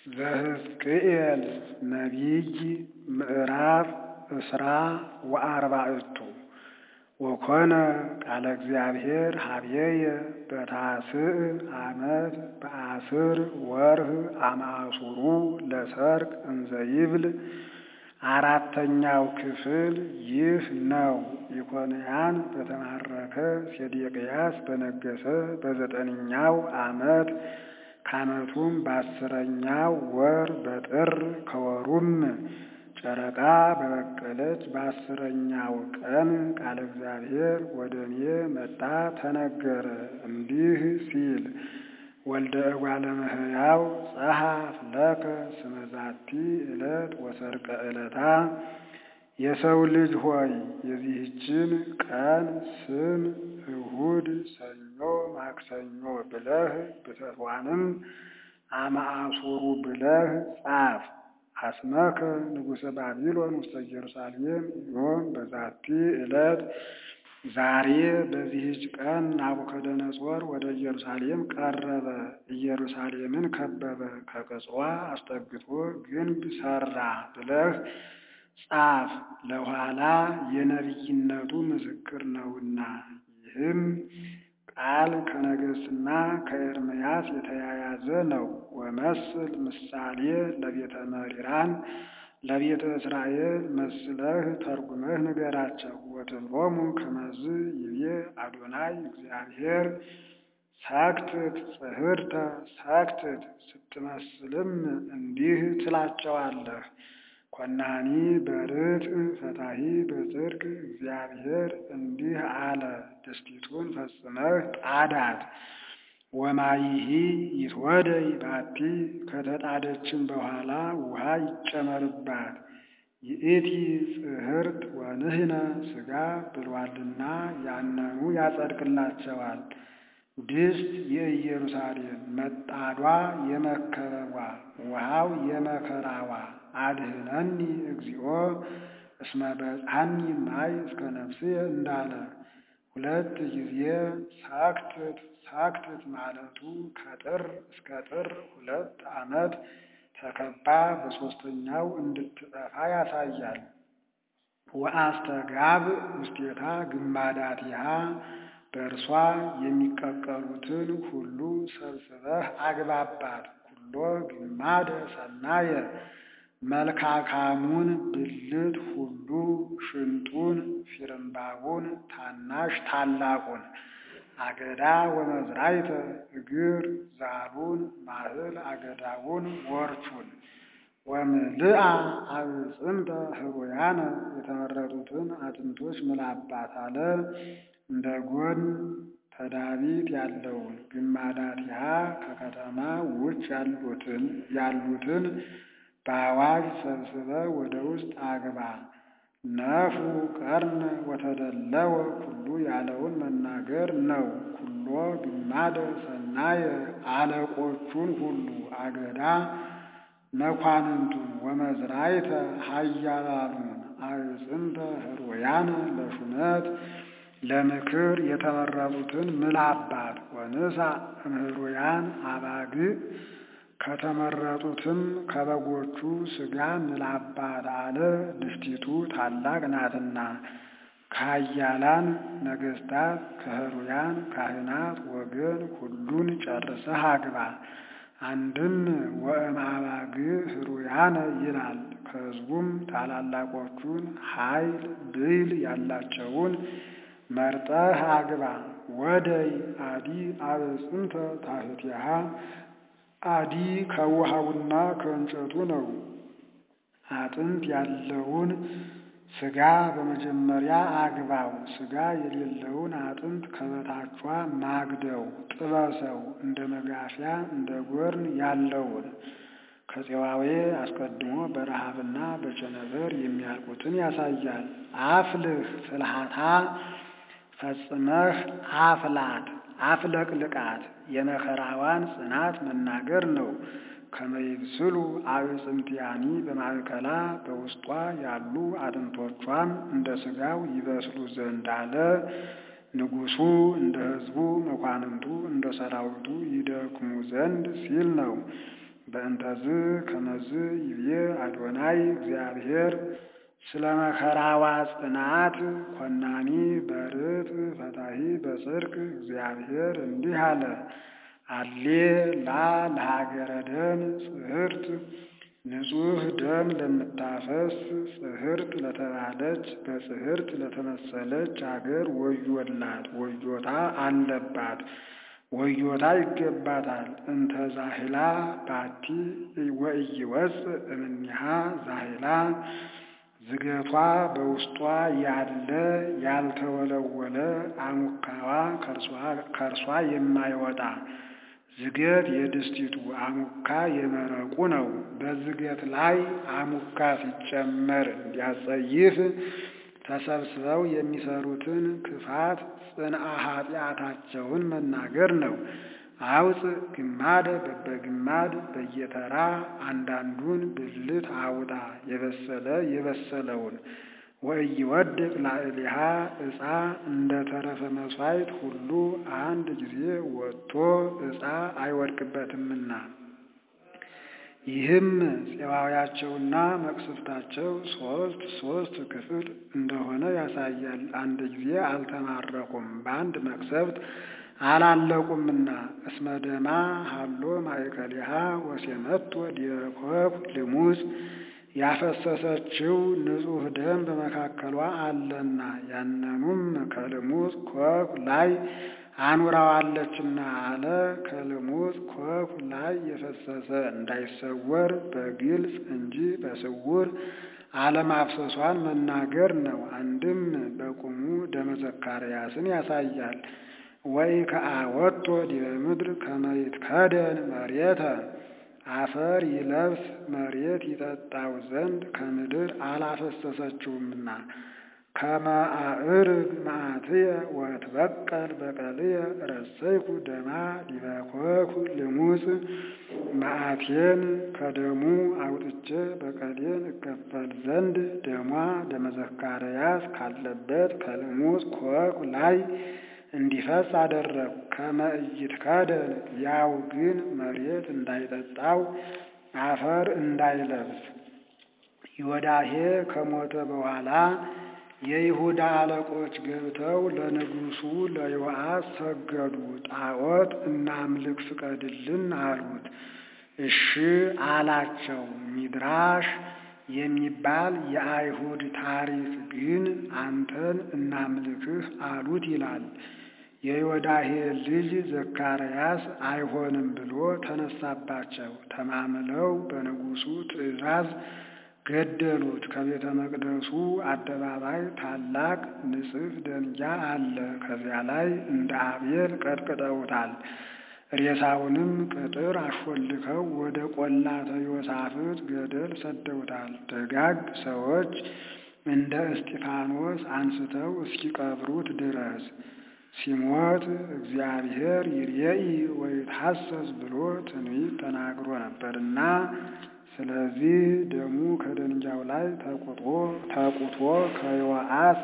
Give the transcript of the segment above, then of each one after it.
ዘሕዝቅኤል ነቢይ ምዕራፍ እስራ ወአርባዕቱ ወኮነ ቃለ እግዚአብሔር ሀቤየ በታስዕ ዓመት በአስር ወርህ አማሱሩ ለሰርቅ እንዘ ይብል አራተኛው ክፍል ይህ ነው። ኢኮንያን በተማረከ ሴዴቅያስ በነገሰ በዘጠነኛው ዓመት ከዓመቱም በአስረኛው ወር በጥር ከወሩም ጨረቃ በበቀለች በአስረኛው ቀን ቃለ እግዚአብሔር ወደ እኔ መጣ ተነገረ እንዲህ ሲል ወልደ እጓለ እመሕያው ጸሐፍ ለከ ስመ ዛቲ ዕለት ወሰርቀ ዕለታ የሰው ልጅ ሆይ የዚህችን ቀን ስም እሁድ፣ ሰኞ፣ ማክሰኞ ብለህ ብተቷንም አማአሱሩ ብለህ ጻፍ። አስመከ ንጉሠ ባቢሎን ውስተ ኢየሩሳሌም ዮም በዛቲ ዕለት ዛሬ በዚህች ቀን ናቡከደነጾር ወደ ኢየሩሳሌም ቀረበ፣ ኢየሩሳሌምን ከበበ፣ ከቅጽዋ አስጠግቶ ግንብ ሠራ ብለህ ጻፍ። ለኋላ የነቢይነቱ ምስክር ነውና። ይህም ቃል ከነገሥትና ከኤርምያስ የተያያዘ ነው። ወመስል ምሳሌ ለቤተ መሪራን ለቤተ እስራኤል መስለህ ተርጉመህ ንገራቸው። ወትብሎሙ ከመዝ ይቤ አዶናይ እግዚአብሔር ሰክትት ጽሕርተ ሰክትት ስትመስልም እንዲህ ትላቸዋለህ። ኮናኒ በርትዕ ፈታሂ በጽድቅ እግዚአብሔር እንዲህ አለ፣ ድስቲቱን ፈጽመህ ጣዳት። ወማይሂ ይትወደይ ባቲ ከተጣደችን በኋላ ውሃ ይጨመርባት። ይእቲ ጽሕርት ወንህነ ሥጋ ብሏልና ያነኑ ያጸድቅላቸዋል። ድስት የኢየሩሳሌም መጣዷ የመከበቧ ውሃው የመከራዋ አድህነኒ እግዚኦ እስመ በጽሐኒ ማይ እስከ ነፍስየ እንዳለ ሁለት ጊዜ ሳክትት ሳክትት ማለቱ ከጥር እስከ ጥር ሁለት ዓመት ተከባ በሦስተኛው እንድትጠፋ ያሳያል። ወአስተጋብ ውስቴታ ግማዳቲሃ በእርሷ የሚቀቀሉትን ሁሉ ሰብስበህ አግባባት። ኩሎ ግማደ ሰናየ መልካካሙን ብልት ሁሉ ሽንጡን፣ ፊርምባቡን፣ ታናሽ ታላቁን፣ አገዳ ወመዝራይተ እግር ዛሉን፣ ማህል አገዳውን፣ ወርቹን ወምልአ አብጽንተ ህሩያነ የተመረጡትን አጥንቶች ምላባት አለ። እንደ ጎን ተዳቢት ያለውን ግማዳቲሃ ከከተማ ውጭ ያሉትን ያሉትን በአዋጅ ሰብስበ ወደ ውስጥ አግባ። ነፉ ቀርነ ወተደለወ ኩሉ ያለውን መናገር ነው። ኩሎ ግማደ ሰናየ አለቆቹን ሁሉ አገዳ መኳንንቱን ወመዝራይተ ኃያላኑን አዕጽንተ ህሩያነ ለሹመት ለምክር የተመረጡትን ምላባት ወንሳ እምህሩያን አባግዕ ከተመረጡትም ከበጎቹ ሥጋ ምላባት አለ። ድስቲቱ ታላቅ ናትና ከኃያላን ነገሥታት ከህሩያን ካህናት ወገን ሁሉን ጨርሰህ አግባ። አንድም ወእምአባግዕ ህሩያነ ይላል። ከሕዝቡም ታላላቆቹን ኃይል ብይል ያላቸውን መርጠህ አግባ። ወደይ አዲ አበጽንተ ታሕቲሃ አዲ ከውሃውና ከእንጨቱ ነው። አጥንት ያለውን ሥጋ በመጀመሪያ አግባው። ሥጋ የሌለውን አጥንት ከበታቿ ማግደው ጥበሰው፣ እንደ መጋፊያ እንደ ጎርን ያለውን ከፄዋዌ አስቀድሞ በረሃብና በቸነበር የሚያልቁትን ያሳያል። አፍልህ ፍልሃታ ፈጽመህ አፍላት አፍለቅልቃት የመከራዋን ጽናት መናገር ነው። ከመይብስሉ አዕጽምቲያኒ በማዕከላ በውስጧ ያሉ አጥንቶቿም እንደ ሥጋው ይበስሉ ዘንድ አለ። ንጉሡ እንደ ሕዝቡ መኳንንቱ እንደ ሰራዊቱ ይደክሙ ዘንድ ሲል ነው። በእንተዝ ከመዝ ይብዬ አዶናይ እግዚአብሔር ስለ መከራዋ ጽናት ኮናኒ በርት ፈታሂ በጽድቅ እግዚአብሔር እንዲህ አለ። አሌ ላ ለሀገረ ደም ጽሕርት ንጹሕ ደም ለምታፈስ ጽሕርት ለተባለች በጽሕርት ለተመሰለች አገር ወዮላት፣ ወዮታ አለባት፣ ወዮታ ይገባታል። እንተ ዛሂላ ባቲ ወኢይወፅእ እምኔሃ ዛሂላ ዝገቷ በውስጧ ያለ ያልተወለወለ አሙካዋ ከርሷ የማይወጣ ዝገት የድስቲቱ አሙካ የመረቁ ነው። በዝገት ላይ አሙካ ሲጨመር እንዲያጸይፍ ተሰብስበው የሚሰሩትን ክፋት ጽንአ ኃጢአታቸውን መናገር ነው። አውፅ ግማደ በበግማድ በየተራ አንዳንዱን ብልት አውጣ የበሰለ የበሰለውን ወኢይወድቅ ላዕሌሃ ዕፃ እንደ ተረፈ መሥዋዕት ሁሉ አንድ ጊዜ ወጥቶ ዕፃ አይወድቅበትምና። ይህም ፄዋውያቸውና መቅሰፍታቸው ሦስት ሦስት ክፍል እንደሆነ ያሳያል። አንድ ጊዜ አልተማረኩም፣ በአንድ መቅሰፍት አላለቁምና። እስመ ደማ ሀሎ ማእከሊሃ ወሴመቶ ዲበኮብ ልሙፅ ያፈሰሰችው ንጹሕ ደም በመካከሏ አለና ያንኑም ከልሙፅ ኮክ ላይ አኑራዋለችና አለ። ከልሙፅ ኮክ ላይ የፈሰሰ እንዳይሰወር በግልጽ እንጂ በስውር አለማፍሰሷን መናገር ነው። አንድም በቁሙ ደመ ዘካርያስን ያሳያል። ወይ ከአወቶ ዲበ ምድር ከመ ይትከደን መሬተ አፈር ይለብስ መሬት ይጠጣው ዘንድ ከምድር አላፈሰሰችውምና ከመ አዕርግ መዓትየ ወትበቀል በቀልየ ረሰይኩ ደማ ዲበ ኮኩ ልሙፅ መዓቴን ከደሙ አውጥቼ በቀሌን እከፈል ዘንድ ደሟ ደመ ዘካርያስ ካለበት ከልሙፅ ኮክ ላይ እንዲፈስ አደረግኩ። ከመ ኢይትከደን ያው ግን መሬት እንዳይጠጣው አፈር እንዳይለብስ። ዮዳሄ ከሞተ በኋላ የይሁዳ አለቆች ገብተው ለንጉሡ ለዮአስ ሰገዱ። ጣዖት እናምልክ ፍቀድልን አሉት። እሺ አላቸው። ሚድራሽ የሚባል የአይሁድ ታሪክ ግን አንተን እናምልክህ አሉት ይላል። የዮዳሄ ልጅ ዘካርያስ አይሆንም ብሎ ተነሳባቸው። ተማምለው በንጉሡ ትእዛዝ ገደሉት። ከቤተ መቅደሱ አደባባይ ታላቅ ንጽፍ ደንጊያ አለ። ከዚያ ላይ እንደ አቤል ቀጥቅጠውታል። ሬሳውንም ቅጥር አሾልከው ወደ ቆላተ ዮሳፍጥ ገደል ሰደውታል። ደጋግ ሰዎች እንደ እስጢፋኖስ አንስተው እስኪቀብሩት ድረስ ሲሞት እግዚአብሔር ይርየኢ ወይትሐሰስ ብሎ ትንቢት ተናግሮ ነበርና ስለዚህ ደሙ ከደንጊያው ላይ ተቁጦ ተቁቶ ከዮአስ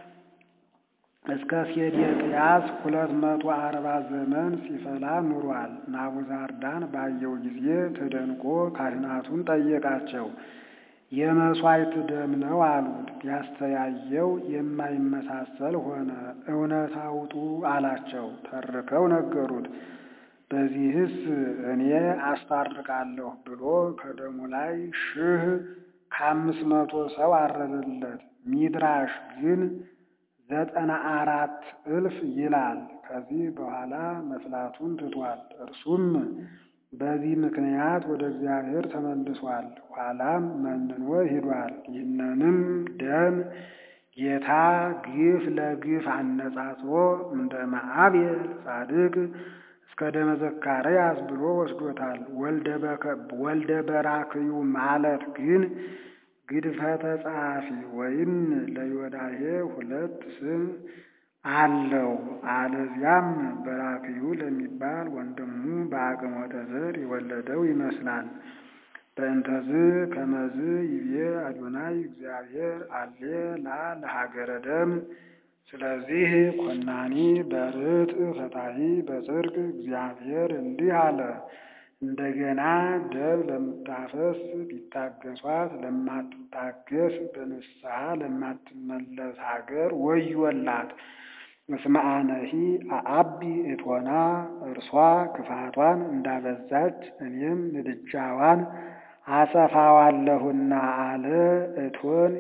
እስከ ሴዴቅያስ ሁለት መቶ አርባ ዘመን ሲፈላ ኑሯል። ናቡዛርዳን ባየው ጊዜ ተደንቆ ካህናቱን ጠየቃቸው። የመሥዋዕት ደም ነው አሉት። ቢያስተያየው የማይመሳሰል ሆነ። እውነት አውጡ አላቸው። ተርከው ነገሩት። በዚህስ እኔ አስታርቃለሁ ብሎ ከደሙ ላይ ሺህ ከአምስት መቶ ሰው አረደለት። ሚድራሽ ግን ዘጠና አራት እልፍ ይላል። ከዚህ በኋላ መፍላቱን ትቷል። እርሱም በዚህ ምክንያት ወደ እግዚአብሔር ተመልሷል። ኋላም መንኖ ሂዷል። ይህንንም ደም ጌታ ግፍ ለግፍ አነጻጽሮ እንደ መአቤል ጻድቅ እስከ ደመ ዘካርያስ ብሎ ወስዶታል። ወልደ በራክዩ ማለት ግን ግድፈተ ጸሐፊ ወይም ለዮዳሄ ሁለት ስም አለው። አለዚያም በራክዩ ለሚባል ወንድሙ በአቅሞተ ዘር የወለደው ይመስላል። በእንተዝ ከመዝ ይቤ አዶናይ እግዚአብሔር አሌ ላ ለሀገረ ደም። ስለዚህ ኮናኒ በርት ፈታሂ በጽድቅ እግዚአብሔር እንዲህ አለ። እንደገና ደም ለምታፈስ ቢታገሷት ለማትታገስ በንስሐ ለማትመለስ ሀገር ወዮላት። እስመ አነሂ አአቢ እቶና እርሷ ክፋቷን እንዳበዛች እኔም ምድጃዋን አሰፋዋለሁና አለ። እቶን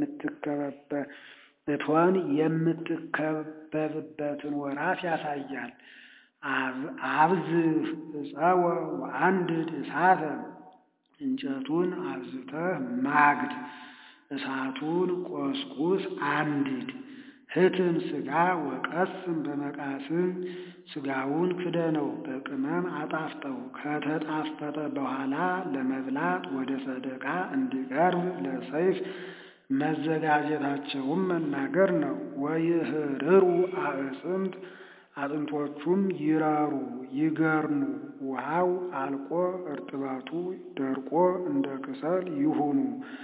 እቶን የምትከበብበትን ወራት ያሳያል። አብዝህ እፀወ ወአንድድ እሳተ እንጨቱን አብዝተህ ማግድ፣ እሳቱን ቆስቁስ አንድድ። ህትም ሥጋ ወቀስም በመቃስም ሥጋውን ክደነው በቅመም አጣፍጠው። ከተጣፈጠ በኋላ ለመብላት ወደ ሰደቃ እንዲቀርብ ለሰይፍ መዘጋጀታቸውም መናገር ነው። ወይህርሩ አዕፅምት አጥንቶቹም ይራሩ ይገርኑ፣ ውሃው አልቆ እርጥበቱ ደርቆ እንደ ክሰል ይሁኑ።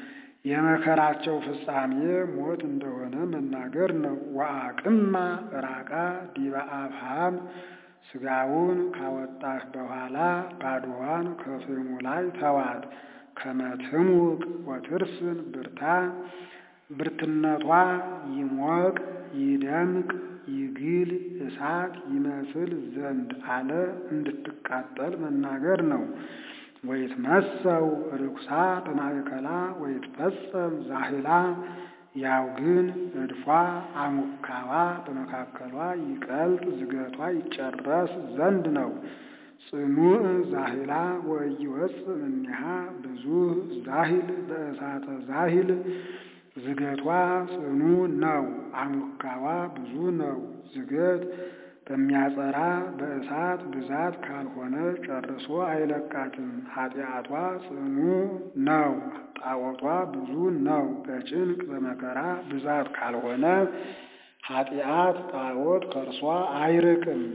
የመከራቸው ፍጻሜ ሞት እንደሆነ መናገር ነው። ወአቅማ ራቃ ዲበ አፍሃም ሥጋውን ካወጣህ በኋላ ባዶዋን ከፍሙ ላይ ተዋት። ከመትሙቅ ወትርስን ብርታ ብርትነቷ ይሞቅ ይደምቅ ይግል እሳት ይመስል ዘንድ አለ እንድትቃጠል መናገር ነው። ወይትመሰው ርኩሳ በማእከላ ወይትፈጸም ዛህላ ያው ግን እድፏ አሙካዋ በመካከሏ ይቀልጥ ዝገቷ ይጨረስ ዘንድ ነው። ጽኑዕ ዛህላ ወኢይወፅእ እምኔሃ ብዙኅ ዛሂል በእሳተ ዛሂል ዝገቷ ጽኑ ነው፣ አሙካዋ ብዙ ነው። ዝገት በሚያጸራ በእሳት ብዛት ካልሆነ ጨርሶ አይለቃትም። ኃጢአቷ ጽኑ ነው፣ ጣዖቷ ብዙ ነው። በጭንቅ በመከራ ብዛት ካልሆነ ኃጢአት ጣዖት ከእርሷ አይርቅም።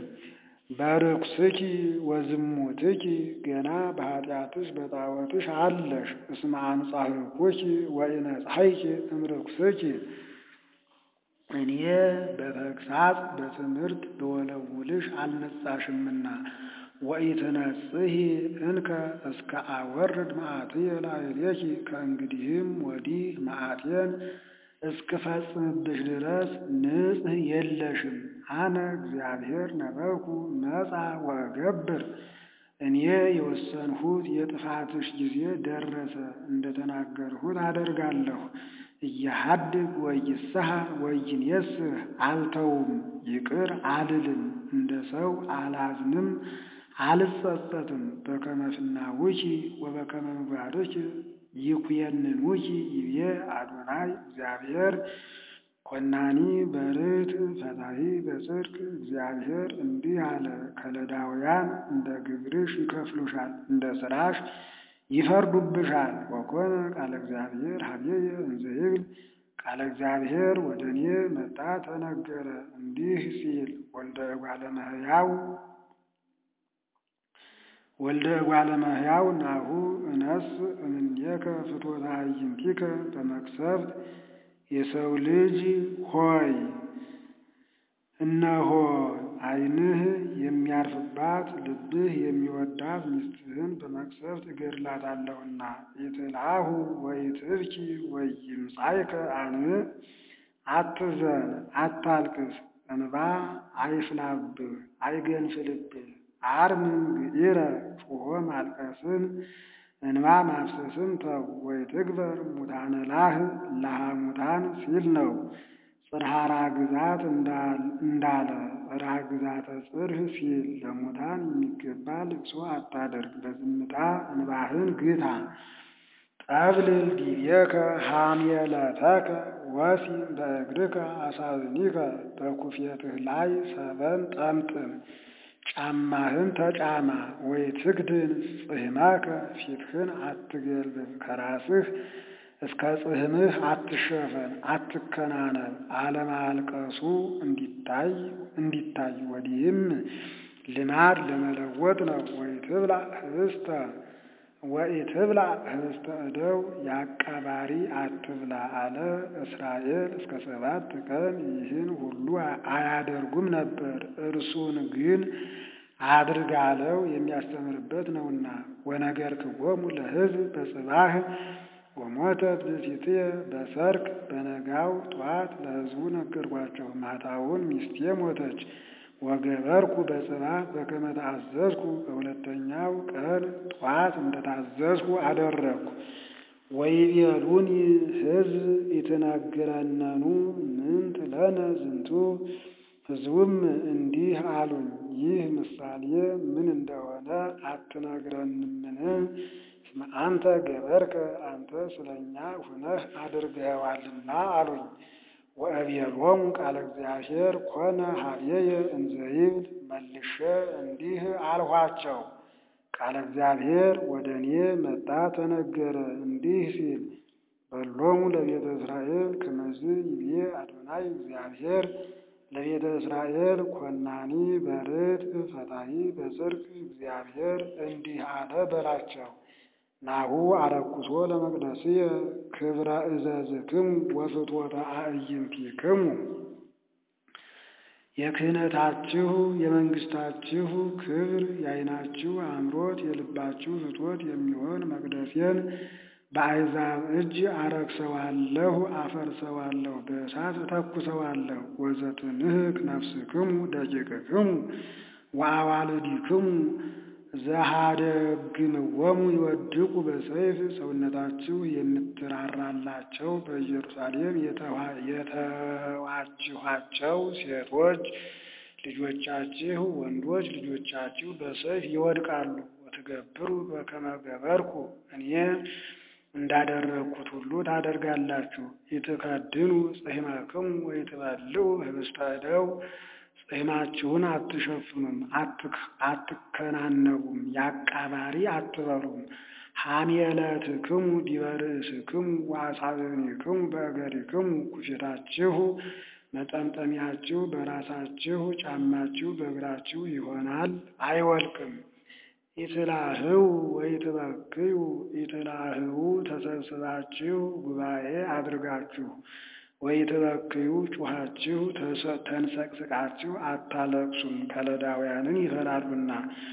በርኩስኪ ወዝሙትኪ ገና በኃጢአትሽ በጣዖትሽ አለሽ። እስመ አንጻሕኩኪ ወኢነጻሕኪ እምርኩስኪ እኔ በተግሳጽ በትምህርት በወለውልሽ አልነጻሽምና። ወኢትነጽሂ እንከ እስከ አወርድ መዓትየ ላዕሌኪ ከእንግዲህም ወዲህ መዓቴን እስክፈጽምብሽ ድረስ ንጽሕ የለሽም። አነ እግዚአብሔር ነበርኩ መጻ ወእገብር እኔ የወሰንሁት የጥፋትሽ ጊዜ ደረሰ፣ እንደተናገርሁት አደርጋለሁ። እያሃድግ ወይስሐ ወይንየስህ አልተውም፣ ይቅር አልልም፣ እንደ ሰው አላዝንም፣ አልጸጸትም። በከመ ፍናውኪ ወበከመ ምግባርኪ ይኩየንኑኪ ይቤ አዶናይ እግዚአብሔር ኮናኒ በርት ፈታሒ በጽድቅ እግዚአብሔር እንዲህ አለ። ከለዳውያን እንደ ግብርሽ ይከፍሉሻል፣ እንደ ሥራሽ ይፈርዱብሻል። ወኮነ ቃለ እግዚአብሔር ሀቤየ እንዘ ይብል ቃለ እግዚአብሔር ወደ እኔ መጣ ተነገረ እንዲህ ሲል ወልደ እጓለ እመሕያው ወልደ እጓለ እመሕያው ናሁ እነስ እምኔከ ፍትወተ አዕይንቲከ በመቅሰፍት የሰው ልጅ ሆይ እነሆ ዓይንህ የሚያርፍባት ልብህ የሚወዳት ሚስትህን በመቅሰፍት እገድላታለሁና ኢትልአሁ ወኢትብኪ ወኢይምጻእከ አንብዕ አትዘን አታልቅስ፣ እንባ አይፍላብህ አይገንፍልብህ። አርምም ግኢረ ጩኾ ማልቀስን እንባ ማፍሰስን ተው። ወይትግበር ሙታነ ላህ ላሃ ሙታን ሲል ነው። ጽርሐ ራግዛት እንዳለ ራግዛተ ጽርህ ሲል ለሙታን የሚገባ ልቅሶ አታደርግ፣ በዝምታ እንባህን ግታ። ጠብልል ዲቤከ ሐሜለተከ ወሲም በእግርከ አሳዝኒከ በኩፌትህ ላይ ሰበን ጠምጥም ጫማህን ተጫማ። ወይ ትክድን ጽሕመከ ፊትህን አትገልብብ፣ ከራስህ እስከ ጽሕምህ አትሸፈን አትከናነብ። አለማልቀሱ እንዲታይ እንዲታይ ወዲህም ልማድ ለመለወጥ ነው። ወይ ትብላ ህብስተ ወይ ትብላ ህብስተ እደው የአቃባሪ አትብላ አለ። እስራኤል እስከ ሰባት ቀን ይህን ሁሉ አያደርጉም ነበር። እርሱን ግን አድርግ አለው የሚያስተምርበት ነውና። ወነገርክዎሙ ለሕዝብ በጽባህ ወሞተት ብእሲትየ በሰርክ በነጋው ጠዋት ለሕዝቡ ነገርኳቸው። ማታውን ሚስቴ ሞተች። ወገበርኩ በጽባህ በከመ ተአዘዝኩ በሁለተኛው ቀን ጠዋት እንደታዘዝኩ አደረግኩ። ወይቤሉኒ ሕዝብ ኢትነግረነኑ ምንት ለነ ዝንቱ ሕዝቡም እንዲህ አሉኝ፣ ይህ ምሳሌ ምን እንደሆነ አትነግረንምን? እስመ አንተ ገበርከ አንተ ስለኛ ሁነህ አድርገዋልና አሉኝ። ወአብየሎሙ ቃለ እግዚአብሔር ኮነ ኀቤየ እንዘ ይብል መልሼ እንዲህ አልኋቸው። ቃለ እግዚአብሔር ወደ እኔ መጣ ተነገረ እንዲህ ሲል በሎሙ ለቤተ እስራኤል ከመዝ ይቤ አዶናይ እግዚአብሔር ለቤተ እስራኤል ኮናኒ በርትዕ ፈታሒ በጽድቅ እግዚአብሔር እንዲህ አለ በላቸው። ናሁ አረኩሶ ለመቅደስየ ክብረ እዘዝክሙ ወፍትወተ አዕይንቲክሙ የክህነታችሁ የመንግስታችሁ ክብር የዓይናችሁ አምሮት የልባችሁ ፍትወት የሚሆን መቅደሴን በአሕዛብ እጅ አረክሰዋለሁ፣ አፈርሰዋለሁ፣ በእሳት እተኩሰዋለሁ። ወዘትንህክ ነፍስክሙ ደቂቅክሙ ወአዋልዲክሙ ዘሃደግምዎሙ ይወድቁ በሰይፍ ሰውነታችሁ የምትራራላቸው በኢየሩሳሌም የተዋችኋቸው ሴቶች ልጆቻችሁ ወንዶች ልጆቻችሁ በሰይፍ ይወድቃሉ። ወትገብሩ በከመ ገበርኩ እኔ እንዳደረግኩት ሁሉ ታደርጋላችሁ። ይትከድኑ ጽሕመክሙ ወይትበልዑ ኅብስተ እደው ጽሕማችሁን አትሸፍኑም፣ አትከናነቡም፣ የአቃባሪ አትበሉም። ሐሜለትክሙ ዲበ ርእስክሙ ወአሳብዕኒክሙ በእገሪክሙ ኩፌታችሁ መጠምጠሚያችሁ በራሳችሁ ጫማችሁ በእግራችሁ ይሆናል፣ አይወልቅም። ኢትላህው ወኢትበክዩ ኢትላህው ተሰብስባችሁ ጉባኤ አድርጋችሁ ወኢትበክዩ ጩኻችሁ ተንሰቅስቃችሁ አታለቅሱም፣ ከለዳውያንን ይፈራሉና።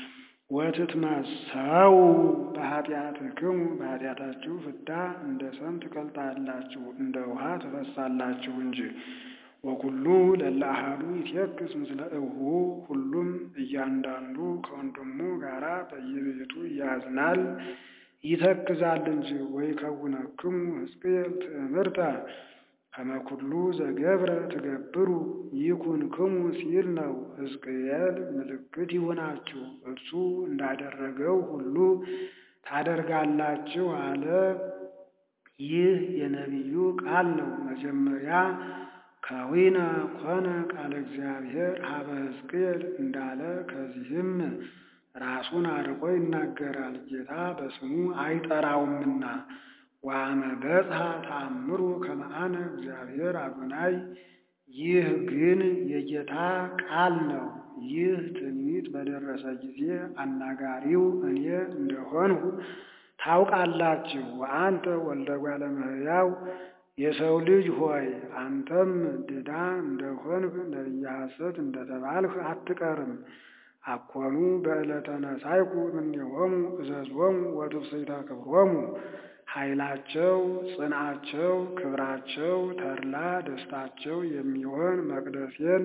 ወትትመሰው በኃጢአትክሙ በኃጢአታችሁ ፍዳ እንደ ሰም ትቀልጣላችሁ፣ እንደ ውሃ ትፈሳላችሁ እንጂ። ወኩሉ ለእለ አሐዱ ይትየክስ ምስለ እሁ ሁሉም እያንዳንዱ ከወንድሙ ጋራ በየቤቱ ያዝናል ይተክዛል እንጂ። ወይከውነክሙ ሕዝቅኤል ትእምርተ ከመ ኩሉ ዘገብረ ትገብሩ ይኩንክሙ ሲል ነው። ሕዝቅኤል ምልክት ይሁናችሁ እርሱ እንዳደረገው ሁሉ ታደርጋላችሁ አለ። ይህ የነቢዩ ቃል ነው። መጀመሪያ ከዊነ ኮነ ቃለ እግዚአብሔር ሀበ ሕዝቅኤል እንዳለ ከዚህም ራሱን አርቆ ይናገራል፣ ጌታ በስሙ አይጠራውምና። ዋመ በጽሐ ተአምሩ ከመ አነ እግዚአብሔር አዶናይ። ይህ ግን የጌታ ቃል ነው። ይህ ትንቢት በደረሰ ጊዜ አናጋሪው እኔ እንደሆንሁ ታውቃላችሁ። ወአንተ ወልደ እጓለ እመሕያው የሰው ልጅ ሆይ አንተም ድዳ እንደሆንህ ነቢየ ሐሰት እንደተባልህ አትቀርም። አኮኑ በዕለተ ነሣእኩ እምኔሆሙ እዘዞሙ ወትፍሥሕተ ክብሮሙ ኃይላቸው፣ ጽንዓቸው፣ ክብራቸው፣ ተድላ ደስታቸው የሚሆን መቅደሴን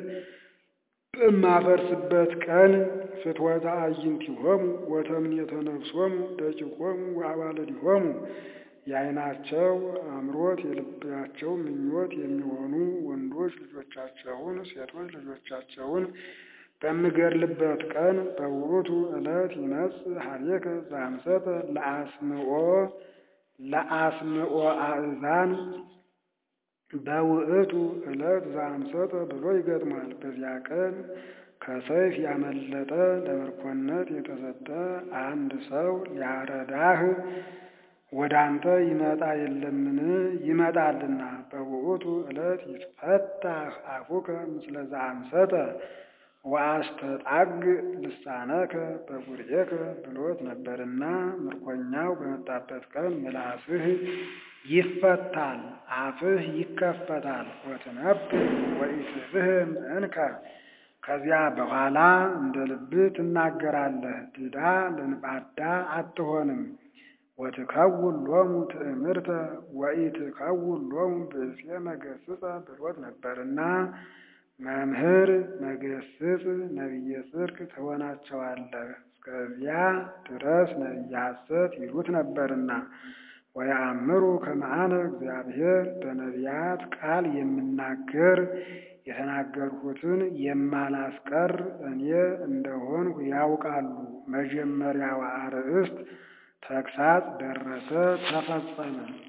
በማፈርስበት ቀን ፍትወተ አዕይንቲሆሙ ወተምኔተ ነፍሶሙ ደቂቆሙ ወአዋልዲሆሙ የዓይናቸው አምሮት የልባቸው ምኞት የሚሆኑ ወንዶች ልጆቻቸውን ሴቶች ልጆቻቸውን በምገድልበት ቀን በውእቱ ዕለት ይመጽእ ኀቤከ ዘአምሰጠ ለአስምዖ ለአስምዖ አእዛን በውእቱ ዕለት ዘአምሰጠ ብሎ ይገጥማል። በዚያ ቀን ከሰይፍ ያመለጠ ለምርኮነት የተሰጠ አንድ ሰው ሊያረዳህ ወደ አንተ ይመጣ የለምን? ይመጣልና። በውእቱ ዕለት ይትፈታህ አፉከ ምስለ ዘአምሰጠ ወአስተጣግ ልሳነከ በጉርኤከ ብሎት ነበርና ምርኮኛው በመጣበት ቀን ምላስህ ይፈታል፣ አፍህ ይከፈታል። ወትነብር ወኢትፍህም እንከ ከዚያ በኋላ እንደ ልብህ ትናገራለህ፣ ድዳ ልንባዳ አትሆንም። ወትከውን ሎሙ ትእምርተ ወኢትከውን ሎሙ ብእሴ መገስጸ ብሎት ነበርና መምህር መገስጽ ነቢየ ጽድቅ ትሆናቸዋለህ። እስከዚያ ድረስ ነቢየ ሐሰት ይሉት ነበርና ወየአምሩ ከመ አነ እግዚአብሔር በነቢያት ቃል የምናገር የተናገርሁትን የማላስቀር እኔ እንደሆንሁ ያውቃሉ። መጀመሪያው አርእስት ተግሳጽ ደረሰ፣ ተፈጸመ።